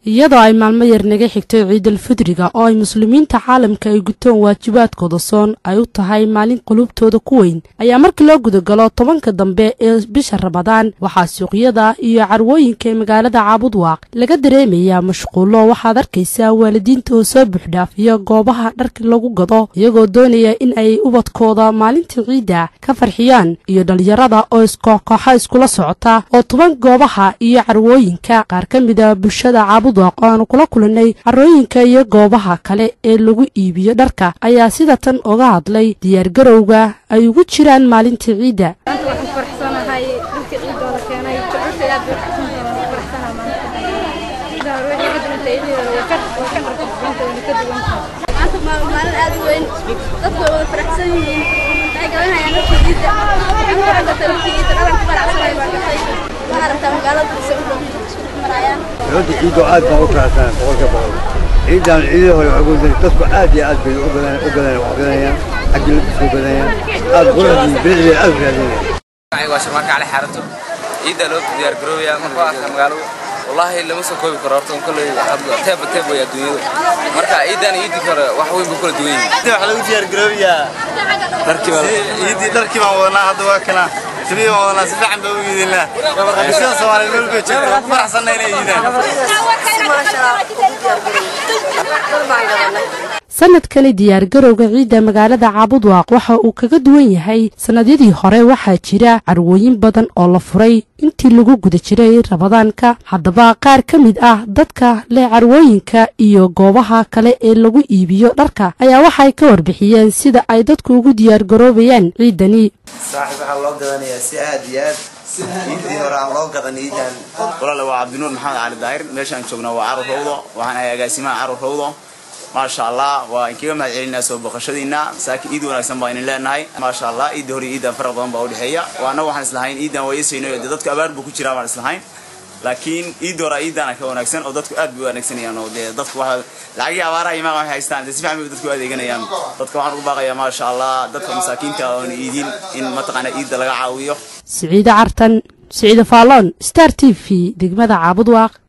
iyadoo ay maalmo yar naga xigtay ciidal fidriga oo ay muslimiinta caalamka ay gutoon waajibaadkooda soon ay u tahay maalin qulubtooda ku weyn ayaa markii loo gudagalo tobanka dambe ee bisha ramadaan waxaa suuqyada iyo carwooyinka ee magaalada caabudwaaq laga dareemayaa mashquullo waxaad arkaysaa waalidiinta oo soo buuxdhaafiya goobaha dharka lagu gado iyagoo doonaya in ay ubadkooda maalinta ciidda ka farxiyaan iyo dhalinyarada oo iskooxkooxa iskula socota oo toban goobaha iyo carwooyinka qaar ka mida bulshada caabud oo aanu kula kulanay carooyinka iyo goobaha kale ee lagu iibiyo dharka ayaa sida tan oga hadlay diyaargarowga ay ugu jiraan maalinta ciidda maanta waxaan ku faraxsanahay dharka ciidda oo la keenay jacayl aad bay faraxsan tahay waan ku faraxsanahay maanta sida hore wixii ka duwanta iyadeeda way ka way ka dharka duwanta wayna ka duwan tahay maanta waa maalin aad u weyn dadku way wada faraxsan yihiin waxay gabanayaan dharka ciidda waxaan ku gatay dharka ciidda dhalan ku faraxsanahay baan gatay waxaa rabtaa magaalada disa u dhow marayaan runtii ciidoo aad baan u faraxsanahay boqolka boqol ciidan ciidii hore waxaa gudan dadku aad iyo aad bay u gadan u gadan wax gadanayaan xaggi labisku gadanayaan aad quruxdii bilicdeeda aad u raadinayaan waa sharmaarka cali xaarato ciidda loo diyaar garoobaya marka waa arkaa magaaladu wallaahi lama soo koobi karo horta kolley teeba teeb way adduunyadu marka ciidan iyo ciiddii hore wax weyn buu kala duwan yihiin waxaa lagu diyaar garoobayaa ciiddii dharkii baan wadanaa hadda waa kana tibii baan wadanaa si fiican baa u iidinaa bulshada soomaaliyeed meel bay joogta waan ku faraxsanna inay iidaan sanadkani diyaargarowga ciidda magaalada caabudwaaq waxa uu kaga duwan yahay sannadyadii hore waxaa jira carwooyin badan oo la furay intii lagu guda jiray ramadaanka haddaba qaar ka mid ah dadka leh carwooyinka iyo goobaha kale ee lagu iibiyo dharka ayaa waxay ka warbixiyeen sida ay dadku ugu diyaargaroobayaan ciidani saaxib waxaa loo gadanayaa si aad iyo aad ciiddii hore aan loo gadan ciidan walaale waa cabdinuur maxamed cali daahir meeshaan joognaa waa carur rawdo waxaan ahay agaasimaha carur rawdo maasha allah waa inkaga mahad celinaa soo boqoshadiina saakin ciid wanaagsan baa idin leenahay maasha allah ciidda hore ciidan faraq badan baa udhexeeya waana waxaan islahayn ciidan waa isayno dee dadku abaar buu ku jiraa baan islahayn laakiin ciidda hore ciidana ka wanaagsan oo dadku aad bay u wanaagsanayaan oo dee dadku waxa lacagii abaaraha imaaq waxay haystaan dee si fiican bay dadku u adeeganayaan dadka waxaan ugu baaqayaa maasha allah dadka masaakiinta oon iidin in mataqaana ciidda laga caawiyo siciide cartan siciide faalloon star t v degmada caabudwaaq